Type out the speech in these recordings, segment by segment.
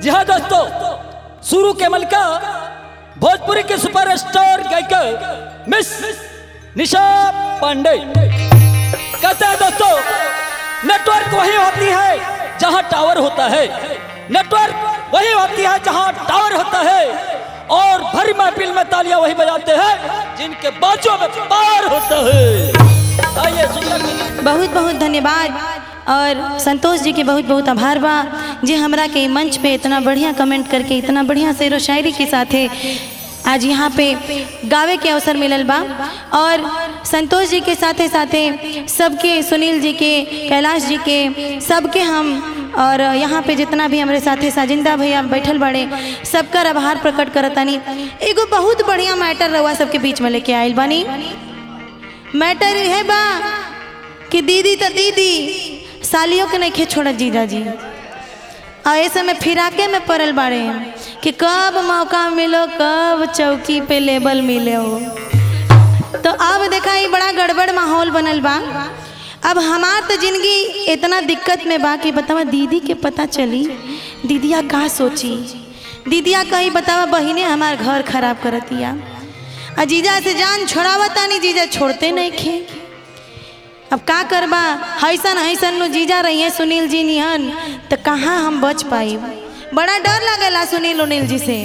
जी हाँ दोस्तों शुरू के मलका भोजपुरी के सुपरस्टार गायिका मिस निशा पांडे कहते हैं दोस्तों नेटवर्क वही होती है जहां टावर होता है नेटवर्क वही होती है जहां टावर होता है और भरी महफिल में तालियां वही बजाते हैं जिनके बाजों में पार होता है आइए सुनिए बहुत बहुत धन्यवाद और संतोष जी के बहुत बहुत आभार बा जे हमरा के मंच पे इतना बढ़िया कमेंट करके इतना बढ़िया शेर व शायरी के साथे आज यहाँ पे गावे के अवसर मिलल बा और संतोष जी के साथे साथे सबके सुनील जी के कैलाश जी के सबके हम और यहाँ पे जितना भी हमारे साथे साजिंदा भैया बैठल बड़े सबका आभार प्रकट करतानी एगो बहुत बढ़िया मैटर रहुआ सबके बीच में लेके आयल बानी मैटर है बा कि दीदी तो दीदी सालियों के नहीं छोड़त जीजा जी और ऐसे में फिराके में पड़ल बाड़े कि कब मौका मिलो कब चौकी पे लेबल मिले हो तो अब देखा ये बड़ा गड़बड़ माहौल बनल बा अब हमार तो जिंदगी इतना दिक्कत में बा कि बतावा दीदी के पता चली दीदिया का सोची दीदिया कहीं बतावा बहिने हमार घर खराब करतिया आ जीजा से जान छोड़ावता नहीं जीजा छोड़ते नहीं खे अब का करबा हैसन हैसन नु जीजा रहिए सुनील जी निहन तो कहाँ हम बच पाई बड़ा डर लगेला सुनील उनील जी से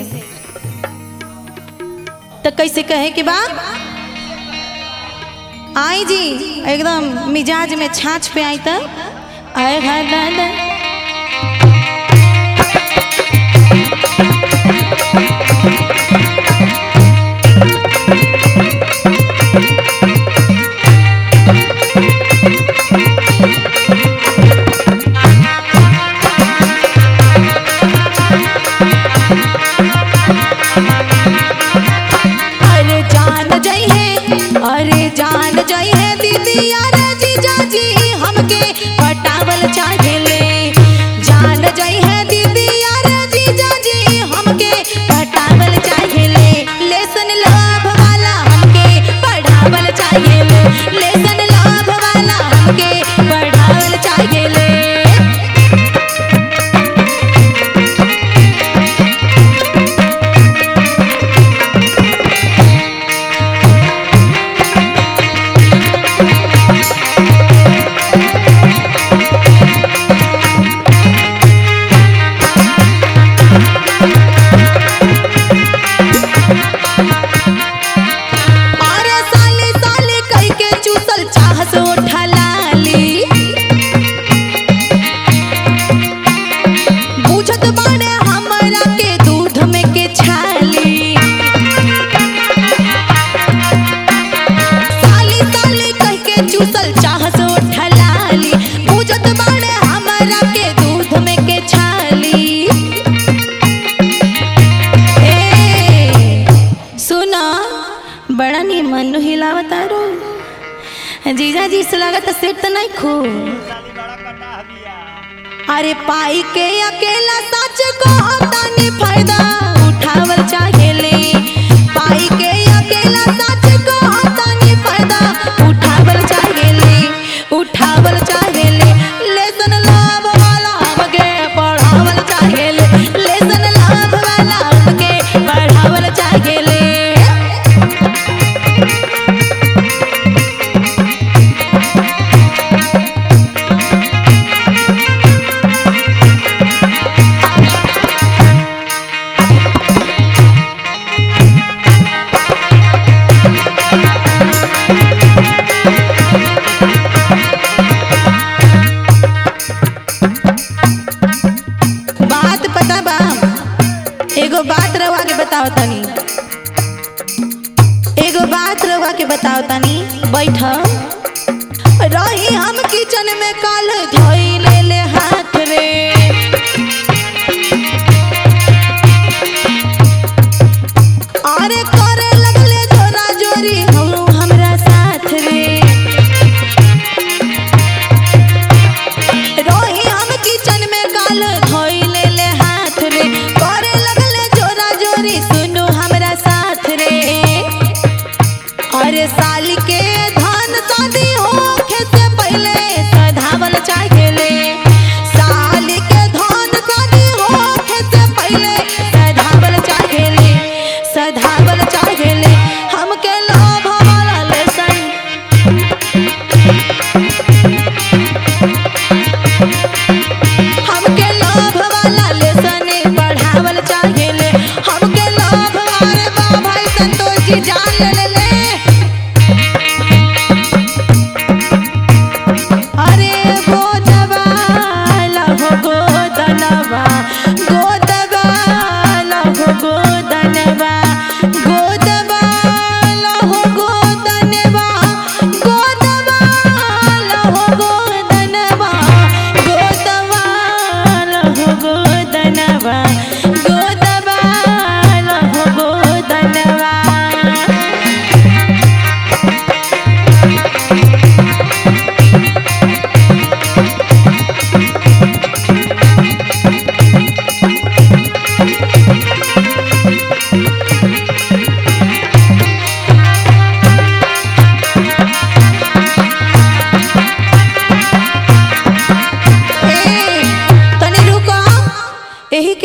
तो कैसे कहे कि बा आई जी एकदम मिजाज में छाछ पे आई तो आए घर दादा अरे जान जई है अरे जान जई है दीदी अरे जीजा जी हमके पटावल चाहेले जान जई है दीदी अरे जीजा जी हमके पटावल चाहेले लेसन लाभ वाला हमके पढ़ावल चाहेले लेसन लाभ वाला हमके पढ़ावल चाहेले अरे साले साले कह के चूसल चाहस उठा लाली बुझत बाड़े हमरा के दूध में के छाली साली साली कह के चूसल चाहस उठा लाली बुझत बाड़े हमरा के दूध में के छाली ए सुना बड़ा निमन हिलावता रो जीजा जी से लागत सेट तो नहीं खू अरे पाई के अकेला सच को तानी फायदा उठावल चाहेले पाई के अकेला सच को तानी फायदा उठावल चाहेले उठावल चाहेले लेसन लाभ वाला हमके पढ़ावल चाहेले लेसन लाभ वाला हमके पढ़ावल चाहेले बात पता बा एगो बात रवा के बताओ तनी एगो बात रवा के बताओ तनी बैठ रही हम किचन में काल धोई ले ले हाथ रे अरे करे लगले जोरा जोरी हम हमरा साथ रे रोही हम किचन में काल धोई ले ले हाथ रे करे लगले जोरा जोरी सुनो हमरा साथ रे अरे साल के धान शादी होखे से पहले सधावल चाहेले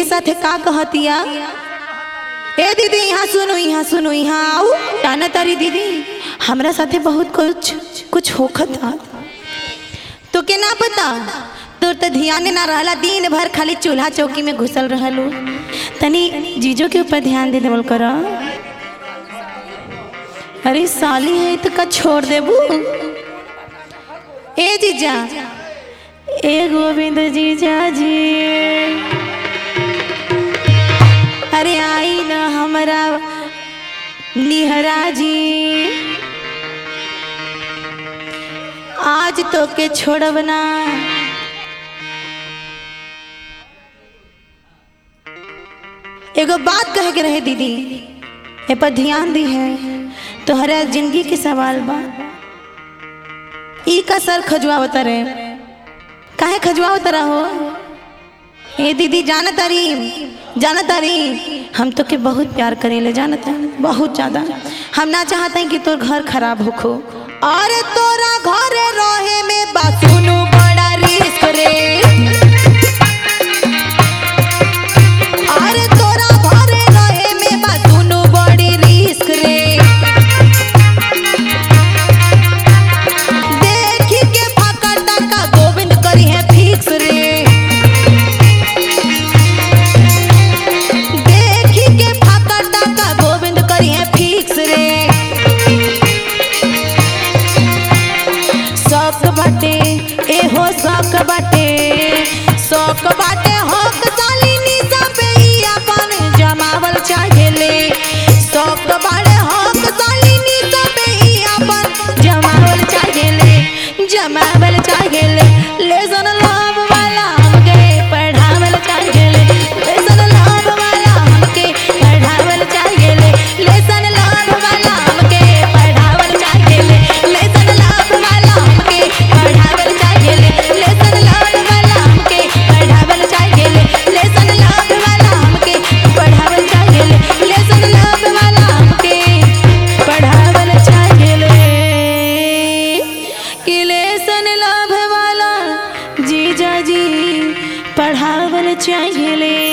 के साथे का कहतिया ए दीदी यहाँ सुनो यहाँ सुनो यहाँ आओ जाना तारी दीदी हमरा साथे बहुत कुछ कुछ होखत था तो के ना पता तोर तो ध्यान ना रहला दिन भर खाली चूल्हा चौकी में घुसल रहलू तनी जीजो के ऊपर ध्यान दे देवल कर अरे साली है तो का छोड़ देबू ए जीजा ए गोविंद जीजा जी अरे आई न हमरा निहरा जी आज तो के छोड़ब ना एगो बात कहे के रहे दीदी ए पर ध्यान दी है तोहरा जिंदगी के सवाल बा ई का सर खजुआवत रहे काहे खजुआवत रहो ए दीदी जानत तारी जानत तारी हम तो के बहुत प्यार करेले जानत है बहुत ज्यादा हम ना चाहते हैं कि तोर घर खराब होखो और तोरा घर रहे में बासुनु बड़ा रिस्क रे और तोरा घर रहे में बासुनु बड़ी रिस्क रे देखी के फाका टाका गोविंद करी है फिक्स रे देखी के फाका टाका गोविंद करी है फिक्स रे शौक बाटे एहो शौक बाटे शौक बाटे होक सालिनी सबे ई अपन जमावल चाहेले शौक बाटे होक सालिनी सबे ई अपन जमावल चाहेले जमावल चाहेले लेसन लाभ वाला हमके पढ़ावल चाहेले लेसन लाभ वाला हमके पढ़ावल चाहेले लेसन लाभ वाला हमके पढ़ावल चाहेले लेसन लाभ वाला हमके पढ़ावल चाहेले लेसन लाभ वाला हमके पढ़ावल चाहेले लेसन लाभ वाला हमके पढ़ावल चाहेले लेसन लाभ वाला हमके पढ़ावल चाहेले कि लेसन लाभ वाला जीजा जी पढ़ावल चाहेले